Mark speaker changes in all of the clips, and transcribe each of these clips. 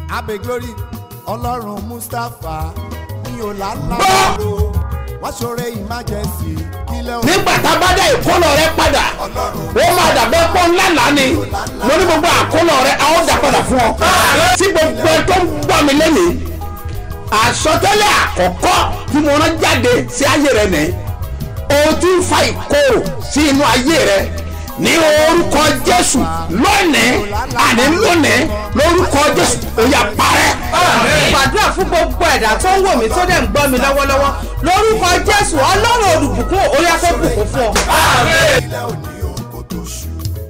Speaker 1: abe glory ọlọ́run mustapha ní ọ̀làlàbọ̀rọ̀ wọ́n ṣoore emergency kílẹ̀ òun
Speaker 2: nígbà tá a bá dá ìkólọ rẹ padà ó máa dàbẹ́ pọ́ ńlá lánì mo ní gbogbo àkólọ rẹ a ó dà padà fún ọ. tí gbogbo ẹ tó ń gbọ́ mi lẹ́nìí àsọtẹ́lẹ̀ àkọ́kọ́ tí mo rán jáde sí ayé rẹ nìyí o ti ń fa ìkorò sí inú ayé rẹ ní orúkọ jésù lónìí àní lónìí lórúkọ jésù ó yá parẹ́.
Speaker 3: gbàdúrà fún gbogbo ẹ̀dá tó ń wò mí tó dẹ̀ ń gbọ́ mi lọ́wọ́lọ́wọ́ lórúkọ jésù ọlọ́run olùbùkún orí afẹ́bùkún fún ọ.
Speaker 1: kílẹ̀ òní òun kò tó ṣù.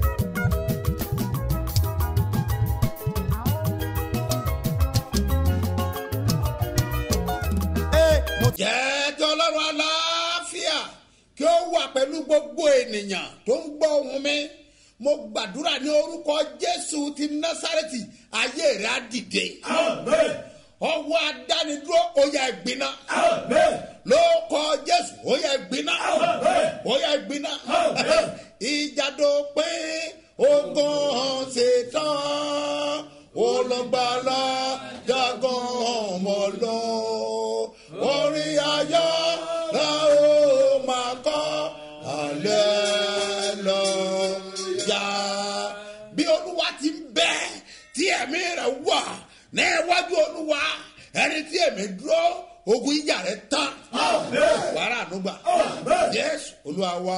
Speaker 1: Ee, mo ti
Speaker 2: jẹ́ kí ọlọ́run aláfíà kí ó wà pẹ̀lú gbogbo ènìyàn tó ń gbọ́ ohùn mi mo gbàdúrà ní orúkọ jésù ti násàrẹ́tì ayé rẹ̀ á dìde ọwọ́ adánidúró ó yá ìgbiná lóòkọ jésù ó yá ìgbiná ó yá ìgbiná ìjàdó pé ogun ṣetán olùgbàlà jagun ọmọ lọ orin ayọ̀ la ó máa kọ́ alẹ́ lọ yá bí olúwa ti ń bẹ tí ẹ̀mí rẹ̀ wà ní iwájú olúwa ẹni tí ẹ̀mí dúró ogun ìjà rẹ̀ tán wàrà ànúgbà jésù olúwa wa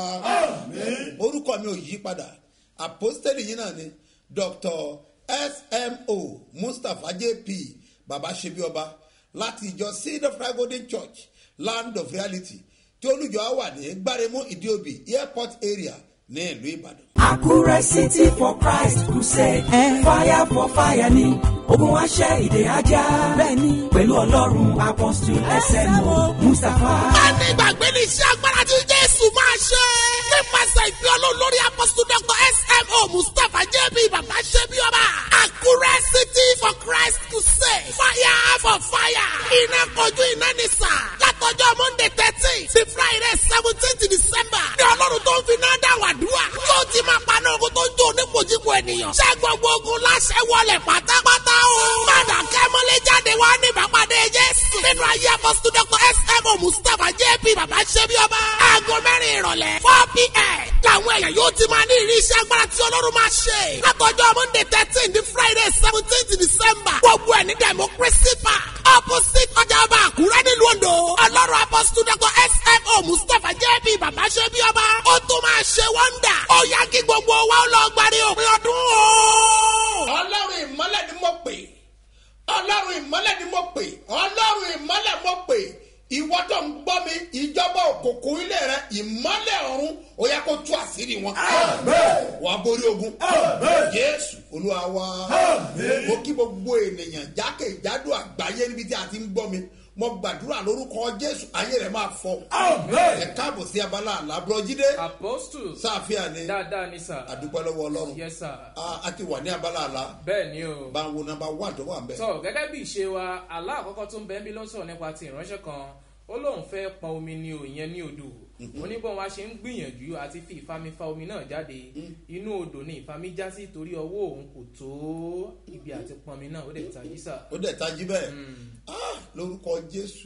Speaker 2: orúkọ mi ò yí padà àpọ́stẹ́lì yìí náà ni dr smo mustapha jp baba sebioba láti ìjọ seed of christ golden church land of reality tí olùjọ wà ní gbáremú ìdíòbí airport area ní ìlú ìbàdàn.
Speaker 4: Àkúrẹ́ City for Christ Crusade. Fire for fire ni ogun aṣẹ́ ìdè ajá. Bẹ́ẹ̀ni pẹ̀lú ọlọ́run apọ́sítù SMO Mustapha.
Speaker 2: ní ìgbàgbé ní iṣẹ́ agbára tí jésù máa ṣe. nípasẹ̀ ìpè ọlọ́run lórí apọ́sítù dr smo mustapha jb bàbá ṣẹ́bi ọba. àkúrẹ́ city for christ crusade. fire for fire. iná kojú iná ní sà. látọjọ́ monday thirteen sí friday seventeen december. ní ọlọ́run tó ń fi náà dá wàdúrà. yóò ti máa paná ogun tó ń jó onípojúpo ènìyàn. ṣé gbogbo ogun láṣẹ wọlé pátápátá o. padà kẹ́mọ́lé jáde wá ní ìbápadé jésù. nínú ayé apọ́sítù dr smo mustapha jp bàbá ṣẹ́bi ọba. aago mẹ́rin ìrọ̀lẹ́ four pm. làwọn èèyàn yóò ti máa ní ìrí iṣẹ́ agbára tí ọlọ́run máa ṣe. látọjọ́ monday thirteen di friday seventeen december. gbogbo ẹ̀ ní democracy park. opposite ọjà ọba àkúrẹ́ nílùú ondo. ọlọ́run apọ́sítù dr smo mustapha jp bàbá ṣẹ́bi ọba. ó tún máa ṣe wọ́ndà. ó yá kí gbogbo wa ó lọ gbàdé òpin ọdún o. ọlọ́run ìmọ́lẹ̀ ni mo pè ọlọ́run ìmọ́lẹ̀ ni mo pè ọlọ́run ìmọ́lẹ̀ mo pè ìwọ tó ń gbọ́ mi ìjọba òkùnkùn ilé rẹ ìmọ́lẹ̀ ọ̀run ó yẹ kó tú àṣírí wọn. wàá borí ogun. jésù olúwa wa mo kí gbogbo ènìyàn jákèjádò àgbáyé níbi tí a ti ń gbọ́ mi mo gbàdúrà lórúkọ jésù ayé rẹ máa fọ. ẹ káàbọ̀ sí abala àlábọ̀ jíde
Speaker 5: apostles
Speaker 2: sáfíà ni
Speaker 5: dáadáa ni sà
Speaker 2: àdúpẹ́ lọ́wọ́ ọlọ́run
Speaker 5: yes sir
Speaker 2: a a ti wà ní abala àlá
Speaker 5: bẹ́ẹ̀ ni o
Speaker 2: bá ń wo nọmba one tó wà ń bẹ̀.
Speaker 5: sọ gẹ́gẹ́ bí ìṣe wa àlá àkọ́kọ́ tó ń bẹ́ẹ̀ bí ló sọ̀rọ̀ nípa ti ìránṣẹ́ kan ó lóun fẹ́ pọn omi ní o ìyẹn ní odò oníbọn wa ṣe ń gbìyànjú àti fi ìfami fa omi náà jáde inú odò ni ìfami já sí torí ọwọ́ òun kò tó ibi àti pọnmi náà ó dẹ̀ tají sà
Speaker 2: ó dẹ̀ tají bẹ́ẹ̀ Ah, lórúkọ jésù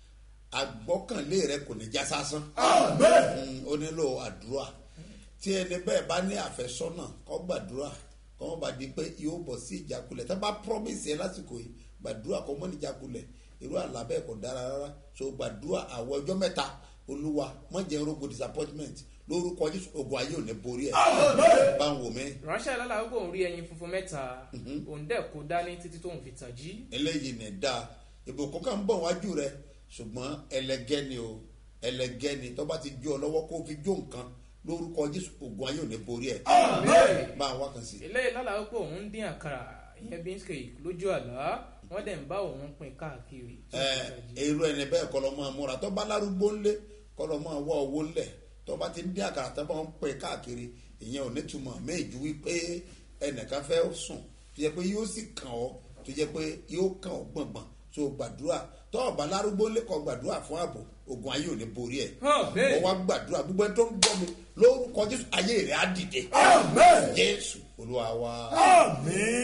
Speaker 2: àgbọ́kànlé rẹ kò ní já sásán Mm, ó nílò àdúrà tí ẹni bẹ́ẹ̀ bá ní àfẹ́sọ́nà kọ́ gbàdúrà kọ́ wọ́n bá di pé yóò bọ̀ sí ìjákulẹ̀ tá bá promise ẹ lásìkò yìí gbàdúrà kọ́ mọ́ ní ìjákulẹ̀ irú àlá bẹ́ẹ̀ kò dára rárá so gbàdúrà àwọn ọjọ́ mẹ́ta olúwa mọ̀ jẹ́ rogo disappointment lórúkọ jésù ogun ayé ò ní borí ẹ̀ bá ń wò mí
Speaker 5: ránṣẹ́ lọ́la ó kóun rí ẹyin funfun mẹ́ta òun dẹ̀ kó dání títí tóun fi tàn jí
Speaker 2: eléyìí ní dáa ìbùkún kan ń bọ̀ wájú rẹ ṣùgbọ́n ẹlẹgẹ́ ni o ẹlẹgẹ́ ni tó bá ti jó ọ lọ́wọ́ kó o fi jó nǹkan lórúkọ jésù ogun ayé ò ní borí ẹ̀ bá a wá kan sí.
Speaker 5: eléyìí lọ́la ó pé òun ń dín àkàrà ìyẹn bí ń ṣe lójú àlá wọ́n dẹ̀ ń bá òun pin káàkiri tí
Speaker 2: ẹ
Speaker 5: òun fi tàn jí.
Speaker 2: èrò ẹni bẹ́ẹ̀ kọ́ lọ́ máa múra tó bá lárúgbó ńlé kọ́ lọ́ máa wá owó ńlẹ̀ tó bá ti ń dín àkàrà tó bá ń pè káàkiri ìyẹn ò ní túmọ̀ méjì wípé ẹnìkan fẹ́ sùn tó yẹ pé yóò sì kàn ọ́ tó yẹ pé yóò kàn ọ́ gbọ̀ngbọ̀n so gbàdúrà tó ọ̀bá lárúgbó ńlé kọ́ gbàdúrà fún ààbò ogun ayé ò ní borí ẹ̀
Speaker 5: Hàn, bẹ́ẹ̀.
Speaker 2: mo wá gbàdúrà gbogbo ẹni tó ń gbọ́ mi lórúkọ jésù ayé rẹ̀ á dìde jésù olúwa wa.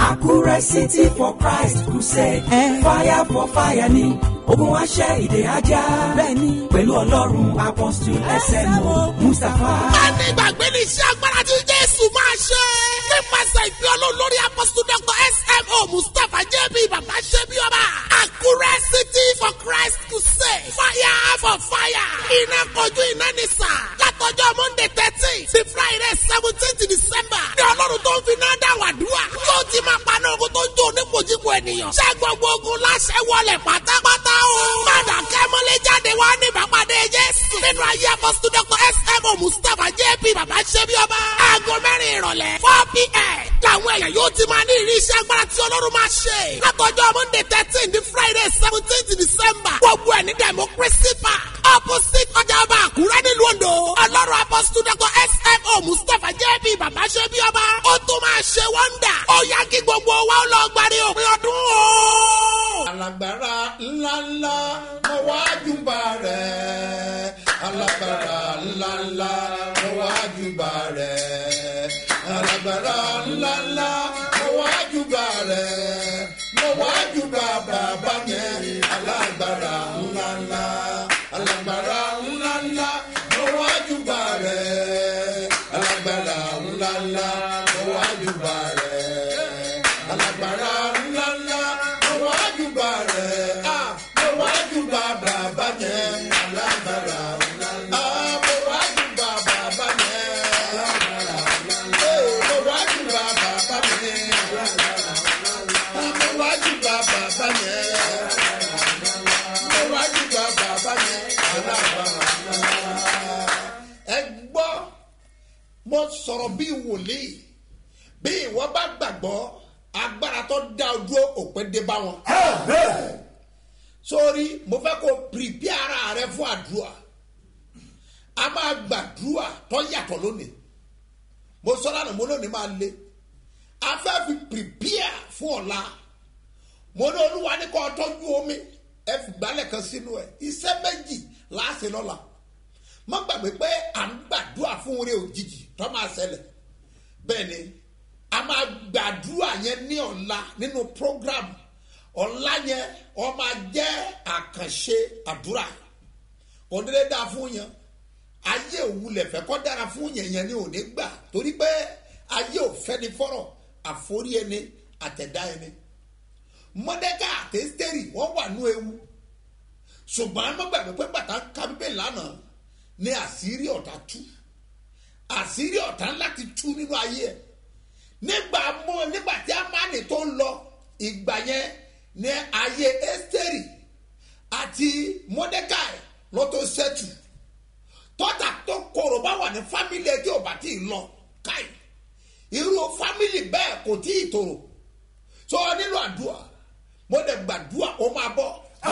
Speaker 4: Àkúrẹ́ City for Christ Crusade. Fire for fire ni ogun wa ṣẹ́ ìdè ajá. Bẹ́ẹ̀ni pẹ̀lú Ọlọ́run Apostle SMO Mustapha.
Speaker 2: má ní gbàgbé ní iṣẹ́ agbára tí jésù máa ṣe. nípasẹ̀ ìfẹ́ olórí apọ́sítù dr smo mustapha jb bàbá ṣe bí ọba. àkúrẹ́ city for christ to say fire for fire. iná kojú iná ní sà. látọjọ́ monday thirteen sí friday seventeen december. ní ọlọ́run tó ń fi náà dá wàdúrà. tó ti máa paná ogun tó ń jó onípojúpo ènìyàn. ṣé gbogbo ogun láṣẹ wọlé pátápátá o. padà kẹ́mọ́lé jáde wá ní ìbápadé jésù. nínú ayé apọ́sítù dr smo mustapha jp bàbá ṣe bí ọba. aago mẹ́rin ìrọ̀lẹ́ four pm. làwọn èèyàn yóò ti máa ní ìrísí agbára tí ọlọ́run máa ṣe. látọjọ́ monday thirteen di friday seventeen december. gbogbo ẹ̀ ní democracy park. opposite ọjà ọba àkúrẹ́ nílùú ondo. ọlọ́run apọ́sítù dr smo mustapha jp bàbá ṣe bí ọba. ó tún máa ṣe wọ́ndà. ó yá kí gbogbo wa ó lọ gbàdé òpin ọdún o.
Speaker 6: alágbára ńláńlá mo wá júbà rẹ̀ alágbára ńláńlá mo wá júbà rẹ̀ alágbára ńláńlá mo wá júbà rẹ̀ mo wá júbà bàbá yẹn alágbára ńláńlá alágbára ńláńlá mo wá júbà rẹ̀ alágbára ńláńlá mo wá júbà rẹ̀ alágbára ńláńlá mo wá júbà rẹ̀ ah mo wá júbà bàbá yẹn alágbára ńláńlá ah mo wá júbà bàbá yẹn alágbára ńláńlá eh mo wá júbà bàbá yẹn alágbára ńláńlá ah mo wá júbà bàbá yẹn mo wá júbà bàbá yẹn alágbára ńláńlá ẹ gbọ́ mo sọ̀rọ̀ bí wòlíì bí ìwọ bá gbàgbọ́ agbára tó dá o dúró òpin dé bá wọn. sórí mo fẹ́ kó pìrìpì ara rẹ fún àdúrà a máa gbàdúrà tó yàtọ̀ lónìí mo sọ lánàá mo lónìí máa le a fẹ́ fi pìrìpì fún ọ̀la mo ní olúwa ní kó tọ́jú omi ẹ fi gbálẹ̀ kan sínú ẹ iṣẹ́ méjì láàṣẹ lọ́la má gbàgbé pé à ń gbàdúrà fún oore òjijì tó máa ṣẹlẹ̀ bẹ́ẹ̀ ni a máa gbàdúrà yẹn ní ọ̀la nínú program ọ̀la yẹn ọ máa jẹ́ àkànṣe àdúrà òdìdé dá fún yẹn ayé òwúlẹ̀ fẹ́ kọ́ dára fún yẹn yẹn ní òní gbà torí pé ayé ò fẹ́ni fọ́rọ̀ àforí ẹni àtẹ̀dá ẹni mọ́dẹ́kà àti ẹ́sítẹ́rì wọ́n wà nú ewu ṣùgbọ́n má gbàgbé pé bàtà kábíbẹ̀ lánàá ní àṣírí ọ̀tá tú àṣírí ọ̀tá láti tú nínú ayé ẹ̀ nígbà mọ́ nígbà tí amáni tó ń lọ ìgbà yẹn ní ayé ẹ́sítẹ́rì àti mọ́dẹ́kàì ló tó ṣẹ́tù tọ́ta tó korò bá wà ní fámìlì ẹ̀ tí ò bá tí ì lọ káì irú fámìlì bẹ́ẹ̀ kò tí ì tòrò tó nílò àdúrà mo dẹ̀ gbàdúrà ó máa bọ̀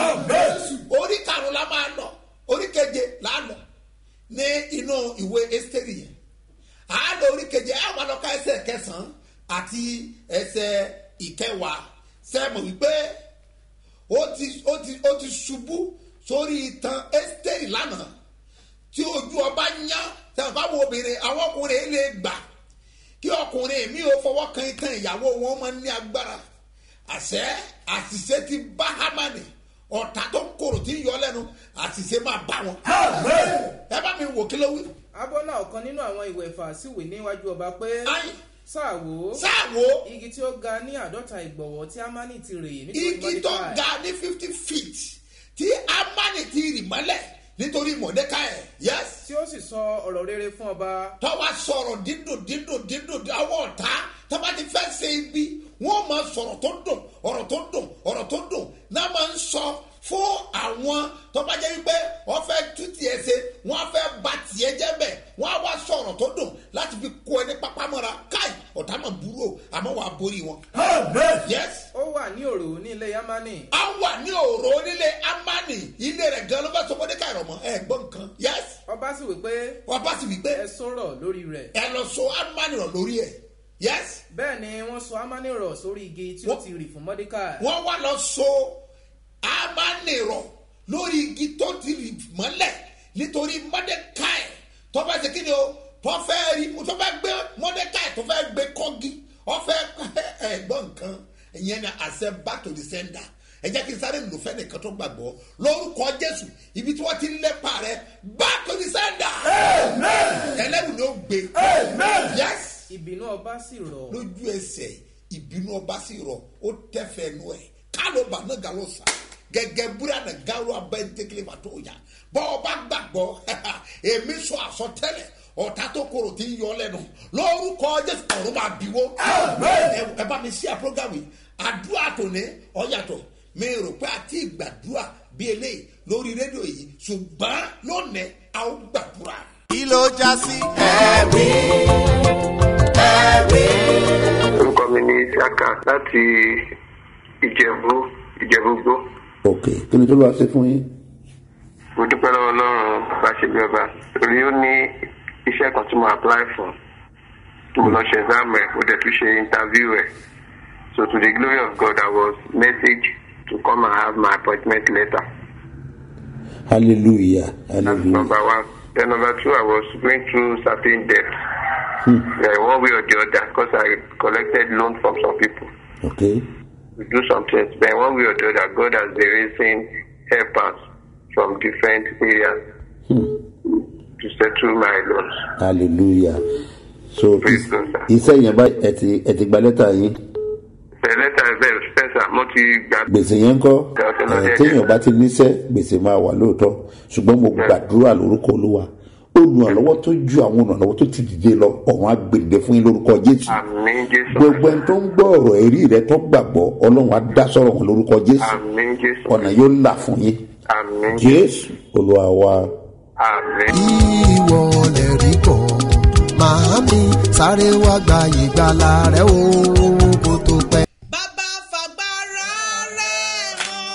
Speaker 6: orí karùn-ún la máa lọ orí keje la lọ ní inú ìwé ẹ́sítẹ́rì yẹn àádọ́ orí keje àwọn alọ́ka ẹsẹ̀ kẹsàn-án àti ẹsẹ̀ ìkẹwàá sẹ́mu wípé ó ti ó ti ó ti ṣubú sórí itan ẹ́sítẹ́rì lánàá tí ojú ọba yá sẹ́wọ̀n báwo obìnrin àwọn ọkùnrin lè gbà kí ọkùnrin mi ò fọwọ́ kan itan ìyàwó wọn máa ń ní agbára àṣẹ àṣìṣe ti bá hámánì ọ̀tá tó kòrò tí ń yọ lẹ́nu àṣìṣe máa bá wọn. ẹ bá mi wò kí ló wí.
Speaker 5: abọ́ náà ọ̀kan nínú àwọn ìwẹ̀ ìfà síwèé níwájú ọba pé
Speaker 6: Ai.
Speaker 5: sáàwó
Speaker 6: sáàwó
Speaker 5: igi tí ó ga ní àádọ́ta ìgbọ̀wọ́ tí amani ti rèé nítorí
Speaker 6: igi tó
Speaker 5: Mordecai.
Speaker 6: ga ní fifty feet tí amani ti rì mọ́lẹ̀ nítorí mọ̀dẹ́káì yes
Speaker 5: tí ó sì sọ ọ̀rọ̀ rere fún ọba
Speaker 6: tọ́wọ́ sọ̀rọ̀ dídùn dídùn dídùn àwọn ọ̀tá tọ́ba ti fẹ́ ṣe ibi wọ́n máa sọ̀rọ̀ tó dùn ọ̀rọ̀ tó dùn ọ̀rọ̀ tó dùn náà máa ń sọ fún àwọn tọ́ba jẹ́ wípé wọ́n fẹ́ tú tiẹ̀ ṣe wọ́n fẹ́ ba tiẹ̀ jẹ́ bẹ̀ wọ́n á wá sọ̀rọ̀ tó dùn láti fi kó ẹni pápámọ́ra káì ọ̀tá máa burú o àmọ́ wàá borí wọn. yes
Speaker 5: ó wà ní òrò ní ilé amani
Speaker 6: a wà ní òòrò onílé amani ilé rẹ̀ gan ló bá sọ mọ́dékà rọ̀ mọ́ ẹ gbọ́ nǹkan yes
Speaker 5: ọba sì wí pé
Speaker 6: wọ́n bá sì wí pé
Speaker 5: ẹ sọ̀rọ̀ lórí rẹ̀
Speaker 6: ẹ lọ so amani rọ̀ lórí ẹ̀ yes
Speaker 5: bẹ́ẹ̀ ni wọ́n sọ amani rọ̀ sórí igi tí ó
Speaker 6: Wọ́n-
Speaker 5: ti rì fún Mordecai
Speaker 6: wọ́n wá lọ so amani rọ̀ lórí igi tó ti rì mọ́lẹ̀ nítorí mọ́dékà ẹ̀ tó fẹ́ ṣe kí ni o tó fẹ́ rí tó fẹ́ gbé mọ́dékà ẹ̀ tó fẹ́ gbé kọ́gi ó fẹ́ ẹ gbọ́ nǹkan kan ìyẹn ni àṣẹ back to the sender ẹ jẹ́ kí n sáré lò fẹ́ nìkan tó gbàgbọ́ lórúkọ jésù ibi tí wọ́n ti ń lépa rẹ back to the sender ẹlẹ́rù ló gbé yes
Speaker 5: ìbínú ọba sì rọ̀
Speaker 6: lójú ẹsẹ̀ ìbínú ọba sì rọ̀ ó tẹ́fẹ̀ẹ́ nu ẹ̀ kálọ̀ bà náà gàlọ́ sá gẹ́gẹ́ búrẹ́dà gàlọ́ abẹ́ntẹ́kẹ́lẹ́ bàtọ́ ọ̀yà bọ́ ọba gbàgbọ́ èmi sọ àsọtẹ́lẹ̀ ọ̀tá tó korò tí ń yọ lẹ́nu lórúkọ jésù ọ̀run máa bíwó ẹ- ẹ bá mi sí àpọ́gàmì àdúrà tòní ọ̀yàtọ̀ mi rò pé àti ìgbàdúrà bí eléyìí lórí rédíò yìí ṣùgbọ́n lónìí a ó gbàdúrà.
Speaker 1: kí ló já sí.
Speaker 7: orúkọ mi ní isiaka láti ìjẹ̀bú ìjẹ̀búgbó
Speaker 8: ok kí ni tó lọ́wọ́ ṣe fún yín.
Speaker 7: mo dúpẹ́ lọ́wọ́ ọlọ́run bá ṣe bí ọba torí ó ní iṣẹ́ kan tí mo apply for tí mo lọ ṣe exam ẹ̀ mo dẹ̀ tún ṣe interview ẹ̀ so to the glory of God I was messaged to come and have my appointment letter
Speaker 8: hallelujah
Speaker 7: that's
Speaker 8: hallelujah
Speaker 7: number one then number two I was going through certain debt uh, one way or the other because I collected loan from some people.
Speaker 8: ok
Speaker 7: we do some things. Then one way or the other, God has been raising helpers from different areas to settle my loans.
Speaker 8: hallelujah so
Speaker 7: Praise
Speaker 8: is-
Speaker 7: God, sir.
Speaker 8: iṣẹ́ yẹn bá ẹ ti ẹ ti gba lẹ́tà yín
Speaker 7: The letter is very expensive. Mo ti gbà
Speaker 8: gbèsè yẹn ń kọ́
Speaker 7: Ọ̀sẹ̀ lọ
Speaker 8: ẹ̀,
Speaker 7: díẹ̀
Speaker 8: téèyàn
Speaker 7: díẹ̀.
Speaker 8: bá ti níṣẹ́ gbèsè máa wà lóòótọ́ ṣùgbọ́n mo gbàdúrà lórúkọ olúwa olùrànlọ́wọ́ tó ju àwọn olùrànlọ́wọ́ tó ti dìde lọ ọ̀run àgbèdè fún yín lórúkọ jésù
Speaker 7: Àmín Jésù.
Speaker 8: gbogbo ẹni tó ń gbọ́ ọ̀rọ̀ ẹ̀rí rẹ tó gbàgbọ́ ọlọ́run á dá sọ̀rọ̀ wọn lórúkọ jésù
Speaker 7: Àmín Jésù.
Speaker 8: ọ̀nà yóò là fún yín
Speaker 7: Àmín
Speaker 8: jésù olúwa wa.
Speaker 7: Àmín.
Speaker 1: ìwọ lè rí bọ̀ màámi sáré wá gba ìgbàlà rẹ o kó tó pẹ́.
Speaker 2: bàbá fàgbára rẹ̀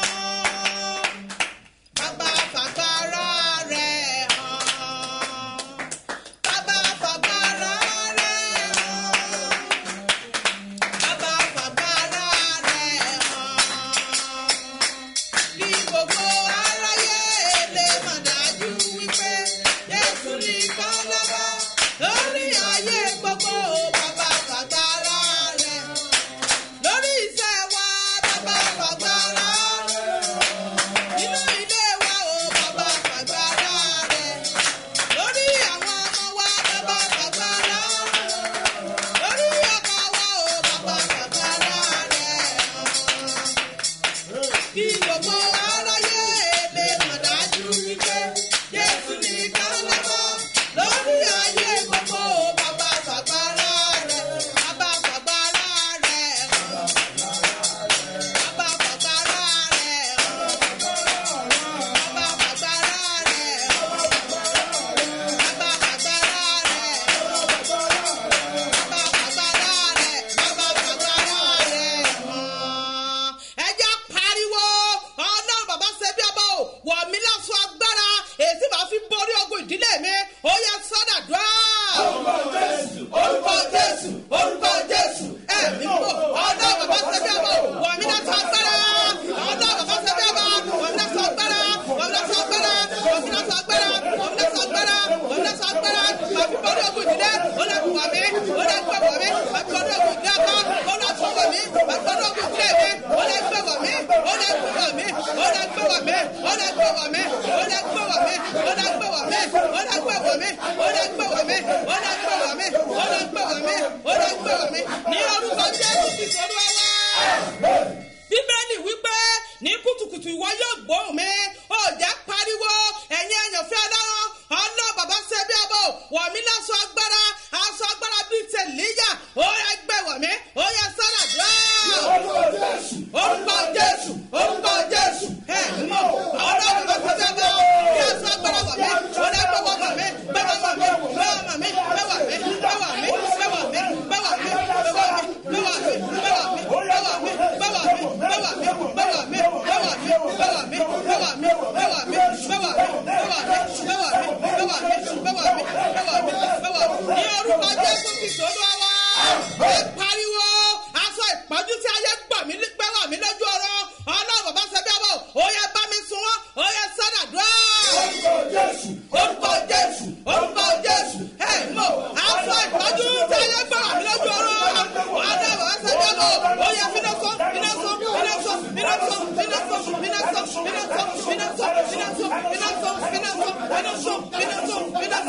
Speaker 2: hàn bàbá fàgbára rẹ̀ hàn bàbá fàgbára rẹ̀ hàn bàbá fàgbára rẹ̀ hàn kí gbogbo aráyé lè mọ̀ dájú wípé jésù nìkan lọ́ba lórí ayé gbogbo bàbá fàgbára rẹ̀ hàn lórí iṣẹ́ wa bàbá fàgbára nínú ilé wa o bàbá fàgbára rẹ̀ lórí àwọn ọmọ wa bàbá fàgbára lórí ọkọ wa o bàbá fàgbára rẹ̀ kí gbogbo aráyé lè mọ̀ dájú wípé jésù nìkan lọ́wọ́ lórí ayé gbogbo bàbá fàgbára rẹ̀ bàbá fàgbára rẹ̀ hàn. Bàbá fàgbára rẹ̀ hàn. Bàbá fàgbára rẹ̀ hàn. Bàbá fàgbára rẹ̀ hàn. Bàbá fàgbára rẹ̀ bàbá fàgbára rẹ̀ hàn. Ẹ jẹ́ pariwo ọlọ́run bàbá ṣe bí ọba o wọ̀ mí lásán agbára èyí tí màá fi borí ogun ìdílé mi ó yẹ sọ́dàdúrà. orúkọ jésù orúkọ jésù orúkọ jésù ẹ̀mí mọ̀ ọlọ́run bàbá ṣe bí ọba o wọ̀ mí lásán agbára ọlọ́run bàbá ṣe bí ọba wọ̀ mí lásán agbára wọ̀ mí lásán agbára wọ̀ mí lásán agbára wọ̀ mí lásán agbára wọ̀ mí lásán agbára màá fi borí ogun ìdílé ó lè kú wọ̀ mí ó lè gbé wọ̀ mí màá fi borí ogun ìdílé ọkọ ó lè tún wọ̀ mí màá fi borí ogun ìdílé mi ó lè gbé wọ̀ mí ó lè gbé wọ̀ mí ó lè gbé wọ̀ mí ó lè gbé wọ̀ mí ó lè gbé wọ̀ mí ó lè gbé wọ̀ mí ó lè gbé wọ̀ mí ó lè gbé wọ̀ mí ó lè gbé wọ̀ mí ó lè gbé wọ̀ mí ó lè gbé wọ̀ mí ní orúkọ jésù kristu olúwa wá bíbélì wípé ní kùtùkùtù ìwọ yóò gbóhùn mi ó jẹ́ pariwo ẹ̀yin ẹ̀yànfẹ́ ọlọ́run ọlọ́ bàbá ṣe bí ọbọ̀ wọ̀ mí lásọ agbára aṣọ agbára bíi tẹ̀lẹ́yà ó yẹ gbẹ wọ̀ mí ó yẹ sára dùn. orúkọ jésù orúkọ jésù ẹ̀ mọ̀ ọlọ́ bàbá ṣe bí ọbọ̀ kí aṣọ agbára wọ̀ mí ó yẹ gbẹ wọ̀ mí gbẹ wọ̀ mí gbẹ wọ̀ mí gbẹ wọ̀ mí gbẹ wọ̀ mí gbẹ wọ̀ mí gbẹ wọ̀ mí gbẹ wọ̀ mí gbẹ wọ̀ mí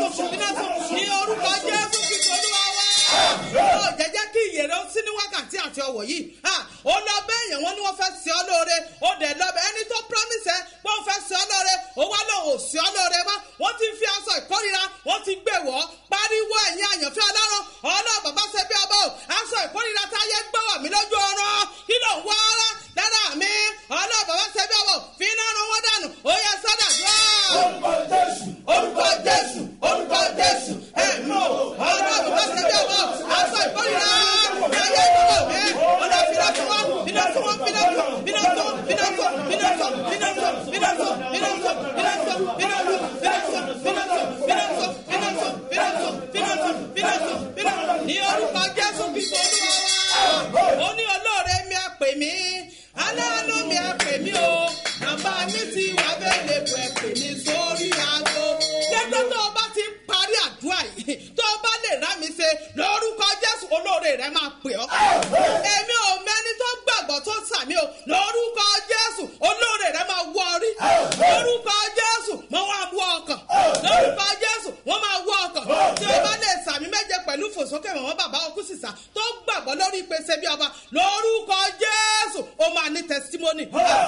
Speaker 3: sùn iná sùn ní orúkọ jésù kristu olúwa wá. ó jẹ́jẹ́ kí ìyèrè ó sí ní wákàtí àti ọ̀wọ̀ yìí Ah, ó lọ bẹ́ẹ̀ yẹn wọ́n ní wọ́n fẹ́ sí ọ lóore ó dẹ̀ lọ bẹ́ẹ̀ ẹni tó promise ẹ pé wọ́n fẹ́ sí ọ lóore ó wá lọ ò sí ọ lóore mọ́ wọ́n ti fi aṣọ ìkórira wọ́n ti gbé wọ́ pariwo ẹ̀yin àyànfẹ́ ọlọ́run ọlọ́run bàbá ṣe bí ọba o aṣọ ìkórira táyé gbọ́ wà mí lójú ọ̀rọ̀ kí ló ń wá ara lára mi ọlọ́run bàbá ṣe bí ọba o fi iná run wọ́n dànù ó yẹ sọ́dà dúró. orúkọ jésù orúkọ jésù orúkọ jésù ẹ̀mí o ọlọ́run bàbá ṣe bí ọba o aṣọ ìkórira táyé gbọ́ mi ọlọ́run fi náà fún wọn fi náà fún wọn fi náà fún fi náà fún fi náà fún fi náà fún fi náà fún fi náà fún fi náà fún fi náà fún fi náà fún fi náà fún fi náà fún fi náà fún fi náà fún fi náà fún fi náà fún fi náà fún fi náà fún ní orúkọ jésù kristu olúwa wa ó ní olóore mi á pè mí aláàánú mi á pè mí o bàbá mi ti wà bẹ́ẹ̀ lè pẹ̀ pè mí sórí aago gẹ́gẹ́ tó o bá ti ń parí àdúrà yìí tó o bá lè rá mi ṣe lórúkọ jésù olóore rẹ máa pè ọ́ èmi ò mẹ́ni tó gbàgbọ́ tó sàmì o lórúkọ jésù olóore rẹ máa wọ orí lórúkọ jésù mo wá wọ ọkàn lórúkọ jésù wọ́n máa wọ ọkàn tí o bá lè sàmì méje pẹ̀lú fòsókè mọ̀mọ́ bàbá ọkú sísà tó gbàgbọ́ lórí ìpèsè bí ọba lórúkọ jésù ó máa ní testimony.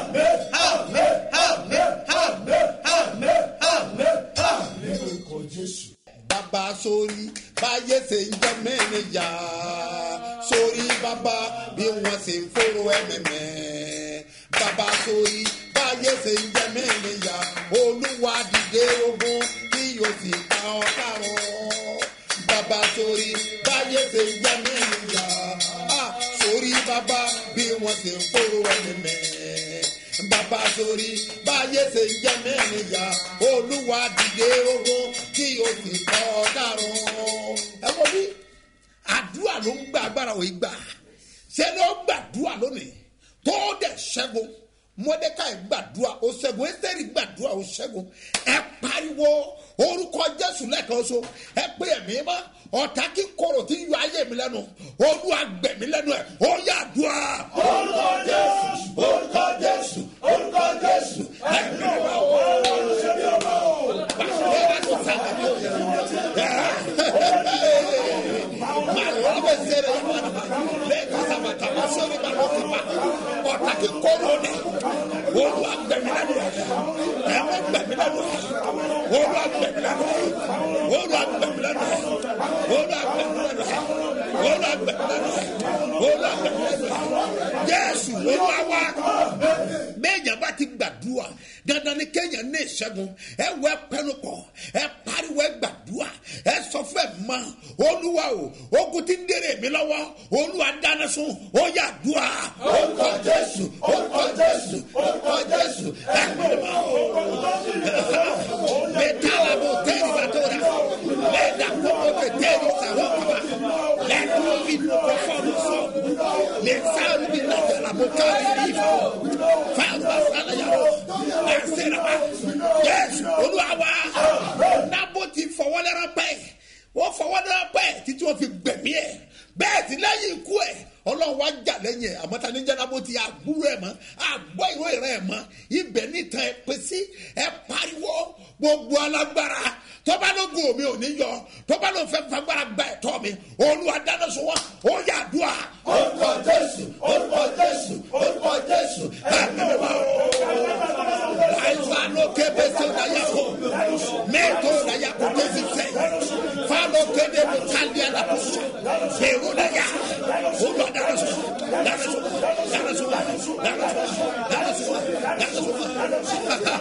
Speaker 3: Àmín, àmín, àmín, àmín, àmín, àmín.
Speaker 6: bàbá sórí báyé ṣe ń jẹ mẹ́rin yá sórí bàbá bí wọ́n ṣe ń fòrò ẹ̀mẹ̀mẹ̀ bàbá sórí báyé ṣe ń jẹ mẹ́rin yá olúwa dìde ogun tí yóò sì pa ọ́ kárọ̀ bàbá sórí báyé ṣe ń jẹ mẹ́rin yá Ah, sórí bàbá bí wọ́n ṣe ń fòrò ẹ̀mẹ̀mẹ̀ bàbá sórí báyé ṣe ń jẹ mẹ́rin yá olúwa dìde ogun kí o sì kọ́ dàrún. ẹ wo bí àdúrà ló ń gba agbára òye gbà ṣé ló gbàdúrà lónìí tó dẹ̀ ṣẹ́gun mọ́dékàì gbàdúrà ó ṣẹ́gun ẹ́sẹ̀rì gbàdúrà ó ṣẹ́gun ẹ pariwo orúkọ jésù lẹ́ẹ̀kan so ẹ pé ẹ̀mí mọ́ ọ̀tá kí koro tí yọ ayé mi lẹ́nu olúwa gbẹ̀mí lẹ́nu ẹ̀ ó yà dùà. orúkọ jésù orúkọ jésù orúkọ jésù ẹ̀mí mọ́ olùsèbí ọmọ o. pàṣẹ wà tó sàgbà tó yẹ. màlúù bẹ sẹ́rẹ̀ yìí wọn lẹ́ẹ̀kan sábàtà wọ́n sọ̀rọ̀ ìgbà ló ti pa ọ̀tá kí koro ni olúwa gbẹ̀mí lẹ́nu ẹ̀ ẹ̀mí gbẹ̀mí lẹ́nu ẹ̀ olúwa gbẹ̀mí lẹ́nu ẹ̀ olúwa gbẹ̀mí lẹ́nu ẹ̀ olúwa gbẹ̀mí lẹ́nu ẹ̀ olúwa gbẹ̀mí lẹ́nu ẹ̀ olúwa gbẹ̀mí lẹ́nu ẹ̀ jésù olúwa wá bẹ́ẹ̀yàn bá ti gbàdúrà dandan ni kéèyàn ní ìṣẹ́gun ẹ wọ ẹ pẹnu kọ ẹ pariwo ẹ gbàdúrà ẹ sọ fún ẹ mọ olúwa o ogun ti ń dèrè mi lọ́wọ́ olúwa dáná sun ó yà dùà orúkọ jésù orúkọ jésù orúkọ jésù ẹ pẹnu mọ mẹtàlá bò tẹ́lẹ̀ bàtò rà lẹ́dà kókó tẹ tẹ́lẹ̀ sàrọ̀ kaba lẹ́dùn bí nùkọ́ fọ́ọ̀mù sọ lẹ́sàrù bí nàjàlá bò kárí bí fọ́ fáwọn bá sálẹ̀ yàrá ẹsẹ̀ rà wá jésù olúwa wá nábò ti fọwọ́lẹ́rán pẹ́ wọ́n fọwọ́lẹ́rán pẹ́ títí wọ́n fi gbẹ̀mí ẹ̀ bẹ́ẹ̀ tí lẹ́yìn ikú ẹ̀ ọlọ́run wá jà lẹ́yìn ẹ̀ àmọ́ tani jẹ́ nábò ti àgbúrò ẹ̀ mọ́ àgbọ̀ ìró ìrẹ́ ẹ̀ mọ́ ibẹ̀ nítan ẹ̀ pé sí ẹ̀ pariwo gbogbo alágbára tọ́ba ló gùn omi ò ní yọ tọ́ba ló fẹ́ fagbára gba ẹ̀tọ́ mi olúwa dáná sọ wọn ó yà dùà. orúkọ jésù orúkọ jésù orúkọ jésù ẹ̀mí mi wá àìsàn ló ké bẹ́sẹ̀ ọ̀dà yà kó mẹ́tò ọ̀dà yà kó tẹ́sí sẹ́ fáwọn kéde mo tàlí àlàkóso èrò ọ̀dà yà olúwa dáná sọ dáná sọ dáná sọ dáná sọ dáná sọ dáná sọ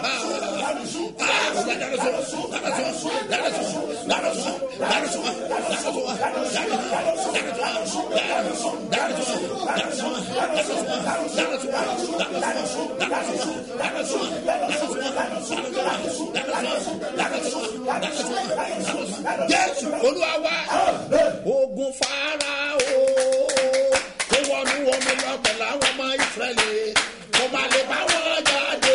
Speaker 6: jésù olúwa wá ogun fara o tó wọnú omi lọ pẹ̀lú àwọn ọmọ ìsírẹ́lì kò má lè bá wọn jáde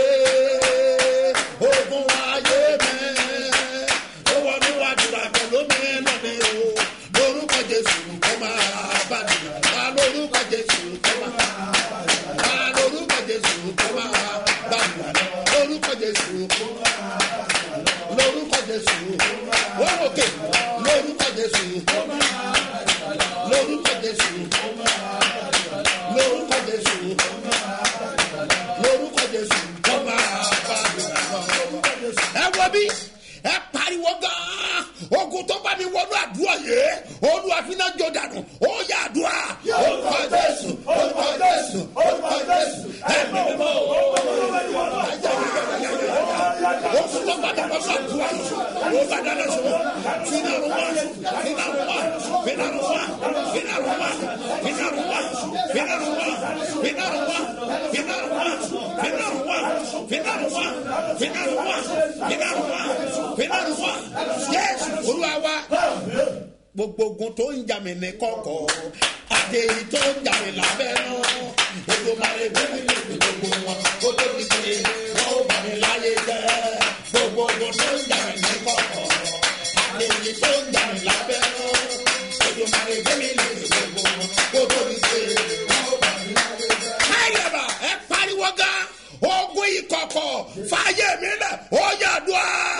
Speaker 6: ogun ayé mẹ́ ó wọnú àdúrà pẹ̀lú mi lọ́nà o lórúkọ jésù kò máa bá mi wá lórúkọ jésù kò máa wá lórúkọ jésù kò máa bá mi lórúkọ jésù lórúkọ jésù wọ́n òkè Yes, Olúwa wa gbogbo ogun tó ń jà mí ní kọ̀kọ̀ àti èyí tó ń jà mí lábẹ́ náà gbogbo máa lè bẹ́ẹ̀ ní gbogbo wọn kó tó di pé wọ́n ó bà mí láyé jẹ́ gbogbo ogun tó ń jà mí ní kọ̀kọ̀ àti èyí tó ń jà mí lábẹ́ náà gbogbo máa lè bẹ́ẹ̀ ní gbogbo wọn kó tó di pé wọ́n ó bà mí láyé jẹ́. káyọ̀bà ẹ pariwo gan ogun ìkọ̀kọ̀ fàyè mi lẹ̀ ó yàdùá.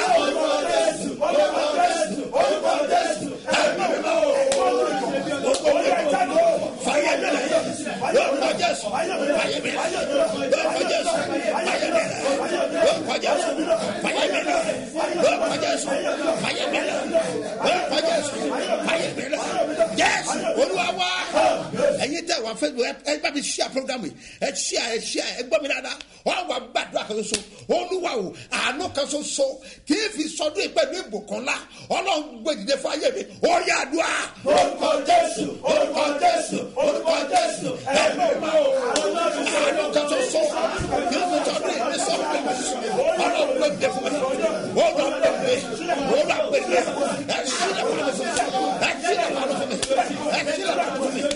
Speaker 6: ẹyin tẹ wà fẹ ẹ bá mi ṣíà programu yìí ẹ ṣíà ẹ ṣíà ẹ gbọ́ mi dáadáa wọn wà gbàdúrà kan ṣoṣo olúwa o àánú kan ṣoṣo kì í fi sọdún yìí pẹ̀lú ìbùkún ńlá ọlọ́run gbèdìde fún ayé mi ó yà àdúrà. orúkọ jésù orúkọ jésù orúkọ jésù ẹ̀mí ma o àánú kan ṣoṣo kì í fi sọdún yìí ní sọdún yìí ọlọ́run gbèdìde fún mi ó lọ gbèdìde ó lọ gbèdìde ẹ ṣílẹ̀ fún mi ẹ ṣílẹ̀ fún mi ẹ ṣílẹ̀ fún mi ẹ ṣílẹ̀ fún mi ẹ ṣílẹ̀ fún mi ẹ ṣílẹ̀ fún mi ẹ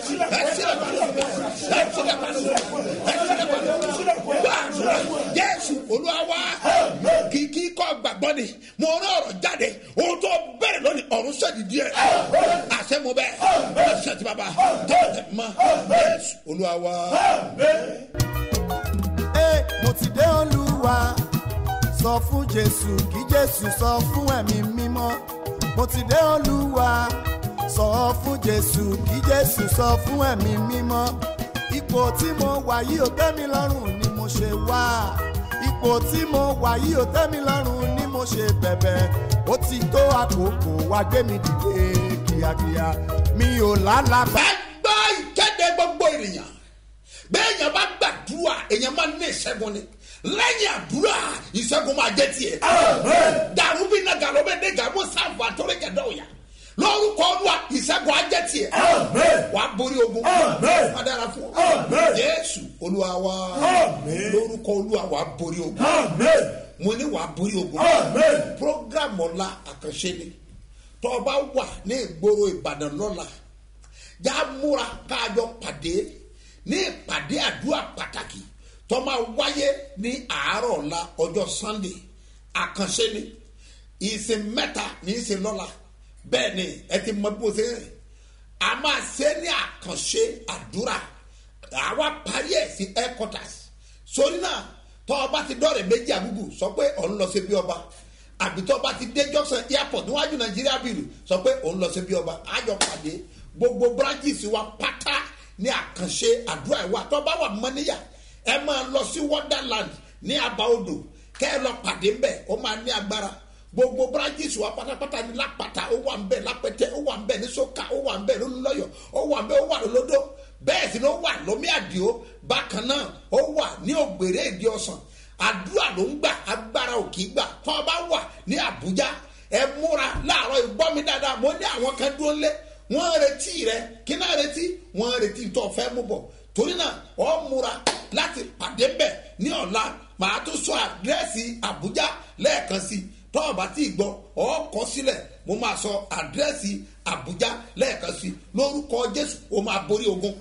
Speaker 6: ṣílẹ̀ fún mi gbàdúrà jésù olúwa kìkì kọ́ gbàgbọ́ ni mo rán ọ̀rọ̀ jáde ohun tó bẹ̀rẹ̀ lónìí ọ̀run sẹ́ni díẹ̀ àṣẹ mo bẹ́ẹ̀ àṣẹ ti bàbá tọ́lẹ̀ mọ́ jésù olúwa.
Speaker 1: Ee, mo ti dé olúwa sọ fún jésù kí jésù sọ fún ẹ̀mí mímọ́ mo ti dé olúwa sọ fún jésù kí jésù sọ fún ẹ̀mí mímọ́ ipò tí mo wà yìí ò tẹ́ mi lọ́rùn ni mo ṣe wá ipò tí mo wà yìí ò tẹ́ mi lọ́rùn ni mo ṣe bẹ̀bẹ̀ ó ti tó àkókò wá gbé mi dìde kíákíá mi ò lálàbà.
Speaker 6: ẹ gbọ́ ìkéde gbogbo ènìyàn bẹ́ẹ̀ yẹn bá gbàdúrà èèyàn máa ní ìṣẹ́gun ni lẹ́yìn àdúrà ìṣẹ́gun máa jẹ́ tiẹ̀. dàrú bí nàgà ló bẹ dé gàmú sáfù àtọ́rẹ́ gẹ̀dẹ́ òyà lórúkọ olúwa ìṣẹ́gun á jẹ́ tiẹ̀. wàá borí ogun wàá dára fún ọ. jésù olúwa wa lórúkọ olúwa wàá borí ogun mo ní wàá borí ogun program ọ̀la àkànṣe ni tọ́ ọ bá wà ní ìgboro ìbàdàn lọ́la já múra káàjọ pàdé ní ìpàdé àdúrà pàtàkì tó máa wáyé ní àárọ̀ ọ̀la ọjọ́ sunday àkànṣe ni ìsìn mẹ́ta ní ìsìn lọ́la bẹ́ẹ̀ ni ẹ ti mọ bí mo ṣe ń rìn a máa ṣe ní àkànṣe àdúrà àwa parí ẹ̀ sí headquarters sórí náà tọ́ ọba ti dọ́rẹ̀ méjì àgùgù sọ pé òun lọ sí bí ọba àbí tọ́ ọba ti dé junction airport níwájú nàìjíríà bìlù sọ pé òun lọ sí bí ọba àjọ pàdé gbogbo branches wa pátá ní àkànṣe àdúrà ìwà tọ́ ọba wà mọ́níyà ẹ máa lọ sí wonderland ní àbá odò kẹ́ ẹ lọ pàdé ńbẹ̀ ó máa ní agbára gbogbo branches wa pátápátá ní lápáta ó wà ńbẹ̀ lápẹtẹ ó wà ńbẹ̀ ní sọ́ka ó wà ńbẹ̀ lólùlọ́yọ̀ ó wà ńbẹ̀ ó wà lólódó bẹ́ẹ̀ sì ló wà lómi àdìo bákan náà ó wà ní ògbèrè ìdí ọ̀sán àdúrà ló ń gbà agbára ò kì í gbà tó o bá wà ní àbújá ẹ múra láàárọ̀ ìgbọ́ mi dáadáa mo ní àwọn kan dúró lé wọ́n ń retí rẹ kí náà retí wọ́n ń retí tó o fẹ́ mú bọ̀ torí náà ọ múra láti pàdé bẹ̀ ní ọ̀la màá tún sọ àdírẹ́sì àbújá lẹ́ẹ̀kan sí tọ́ ọ̀bá tí ì gbọ́ ọ kọ sílẹ̀ mo máa sọ àdírẹ́sì àbújá lẹ́ẹ̀kan sí lórúkọ jésù o máa borí ogun.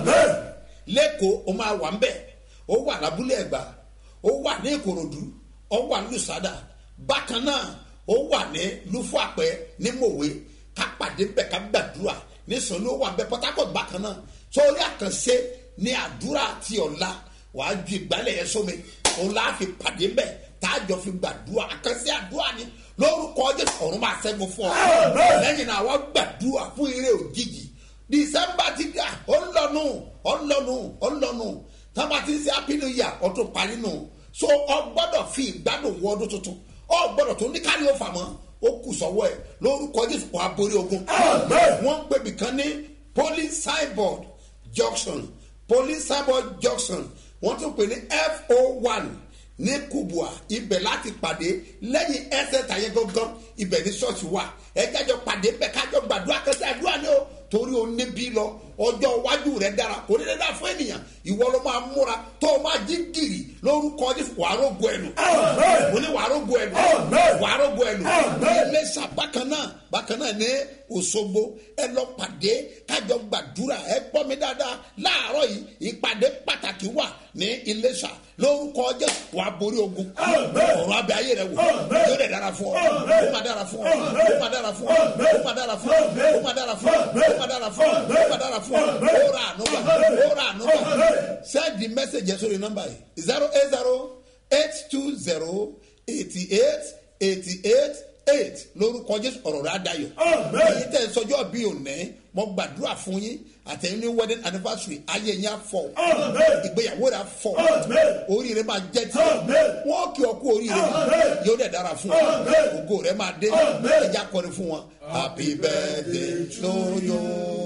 Speaker 6: lẹ́kọ̀ọ́ o máa wà ń bẹ̀ ó wà lábúlé ẹ̀gbá ó wà ní ìkòròdú ó wà ní lùsádà bákan náà ó wà ní lúfọ̀àpẹ ní mòwe ká pàdé bẹ̀ ká gbàdúrà nísàn ló wà ń bẹ̀ port harcourt bákan náà sórí àkànṣe ní àdúrà tí ọ̀la wàá ju ìgbálẹ̀ yẹn sómi òun láà fi pàdé bẹ̀ táàjọ fi gbàdúrà àkànṣe àdúrà ni lórúkọ jésù ọ̀run máa ṣẹ́gun fún ọ lẹ́yìn náà wọ́n gbàdúrà fún eré òjijì dísẹ́mbà ti dà ó ń lọ́nu ó ń lọ́nu ó ń lọ́nu tábà ti ń ṣe happy new year ọtún parí nù so ọ gbọ́dọ̀ fi ìgbádùn wọ ọdún tuntun ọ gbọ́dọ̀ tó ní kárí ó fà mọ́ ó kù sọ́wọ́ ẹ̀ lórúkọ jésù wàá borí ogun wọ́n ń pèbí kan ní police signboard junction police signboard junction wọ́n tún pè ní fo one ní kubua ibẹ̀ láti pàdé lẹ́yìn ẹsẹ̀ tàyẹ̀ gangan ibẹ̀ ní ṣọ́ọ̀ṣì wà ẹ jájọ pàdé bẹ́ẹ̀ kájọ gbàdúrà kẹsẹ̀ àdúrà ni o torí o níbí lọ ọjọ́ iwájú rẹ̀ dára kò ní dára fún ènìyàn ìwọ ló máa múra tó o máa jí gìrì lórúkọ Jésù wàá rógo ẹnu mo ní wàá rógo ẹnu wàá rógo ẹnu Iléṣà bákan náà bákan náà ní Òṣogbo ẹ lọ pàdé kájọ gbàdúrà ẹ gbọ́ mi dáadáa láàárọ̀ yìí ìpàdé pàtàkì wà ní Iléṣà lórúkọ Jésù wàá borí ogun ọ̀rọ̀ abẹ ayé rẹ wò yóò dẹ̀ dára fún ọ ó máa dára fún ọ ó máa dára fún ọ ó máa dára fún ọ ó máa dára fún ọ ó máa dára fún ọ ó máa dára fún ọ ó ra ànúgbà ó ra ànúgbà send the message yẹn sórí nọ́mbà yìí zero eight zero eight two zero eighty eight eighty eight eight lórúkọ Jésù ọ̀rọ̀ rẹ adayọ̀ èyí tẹ̀ ń sọjọ́ bí òní mo gbàdúrà fún yín àtẹ̀yìn ní wedding anniversary ayé yẹn afọ ìgbéyàwó rẹ afọ oríire máa jẹ tí wọn kí ọ kú oríire yóò dẹ̀ dára fún ọ ògo rẹ máa dé ẹja kọrin fún wọn. happy birthday to you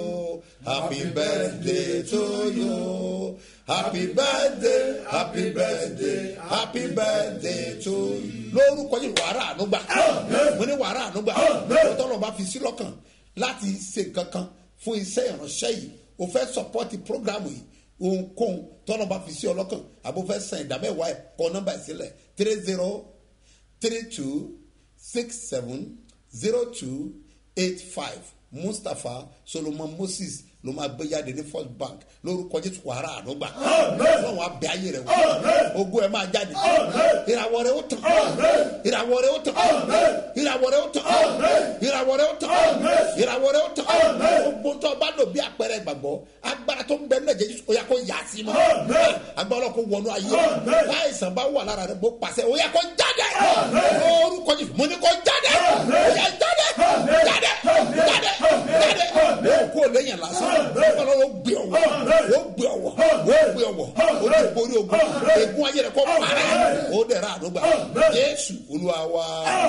Speaker 6: happy birthday to you happy birthday happy birthday happy birthday to you. lórúkọ yìí wàrà ànúgbà mo ní wàrà ànúgbà tọ́lọ̀ bá fi sí lọ́kàn láti ṣe nǹkan kan fún iṣẹ́ ìránṣẹ́ yìí o fẹ́ sọpọ́tì programu yìí ohunkóhun tọ́nà bá fi sí ọlọ́kàn àbò fẹ́ san ìdámẹ́wàá ẹ̀ kọ́ nọ́mbà ìsílẹ̀ three zero three two six seven zero two eight five mustapha solomon moses ló máa gbé jáde ní first bank lórúkọ jésù wàrà àdúgbà ọlọ́run abẹ ayé rẹ wò ogun ẹ máa jáde ìràwọ̀ rẹ ó tàn ìràwọ̀ rẹ ó tàn ìràwọ̀ rẹ ó tàn ìràwọ̀ rẹ ó tàn ìràwọ̀ rẹ ó tàn gbogbo tó o bá lò bí àpẹẹrẹ ìgbàgbọ́ agbára tó ń bẹ nílẹ̀ jésù ó yà kó yà sí ma agbára kó wọnú ayé láìsàn bá wà lára rẹ bó pàṣẹ ó yà kó jáde lórúkọ jésù mo ní kó jáde ó yà jáde jáde jáde jáde ó kó lẹ́yìn lásán ọlọ́run ó gbé ọwọ́ ó gbé ọwọ́ ó gbé ọwọ́ ó ti borí ogun egun ayé rẹ kọ́ parẹ́ ó dẹ̀ra àdúgbà jésù olúwa wa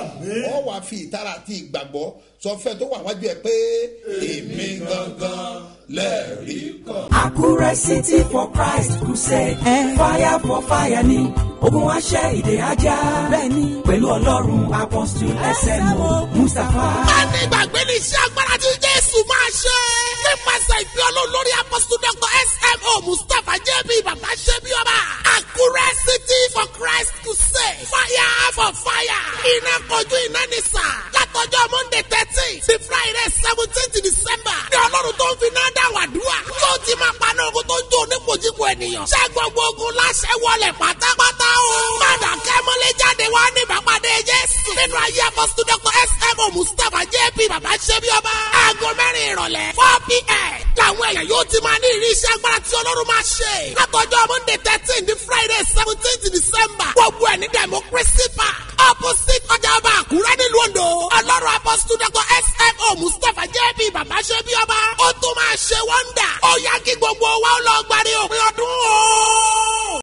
Speaker 6: ọ wàá fi ìtara àti ìgbàgbọ́ sọ fẹ́ tó wà wájú ẹ pé èmi gangan lẹ́ẹ̀rí kan.
Speaker 4: Àkúrẹ́ City for Christ Crusade. Fire for fire ni ogun aṣẹ́ ìdè ajá. Bẹ́ẹ̀ni pẹ̀lú ọlọ́run apọ́sítù SMO Mustapha.
Speaker 2: a ní ìgbàgbé ní iṣẹ́ agbára tí jésù máa ṣe. nípasẹ̀ ìpè ọlọ́run lórí apọ́sítù dr smo mustapha jb bàbá ṣẹ́bi ọba. àkúrẹ́ city for christ crusade. fire for fire. iná kojú iná ní sà. látọjọ́ monday thirteen sí friday seventeen december. ní ọlọ́run tó ń fi náà dá wàdúrà. yóò ti máa paná ogun tó ń jó onípojúpo ènìyàn. ṣé gbogbo ogun láṣẹ wọlé pátápátá o. padà kẹ́mọ́lé jáde wá ní ìbápadé jésù. nínú ayé apọ́sítù dr smo mustapha jp bàbá ṣẹ́bi ọba. aago mẹ́rin ìrọ̀lẹ́ four pm. làwọn èèyàn yóò ti máa ní ìrírí iṣẹ́ agbára tí ọlọ́run máa ṣe. látọjọ́ monday thirteen ní friday seventeen december. gbogbo ẹ̀ ní democracy park. opposite ọjà ọba àkúrẹ́ nílùú ondo. ọlọ́run apọ́sítù dr smo mustapha jp bàbá ṣẹ́bi ọba. ó tún máa ṣe wọ́ndà. ó yá kí gbogbo wa ó lọ gbàdé òpin ọdún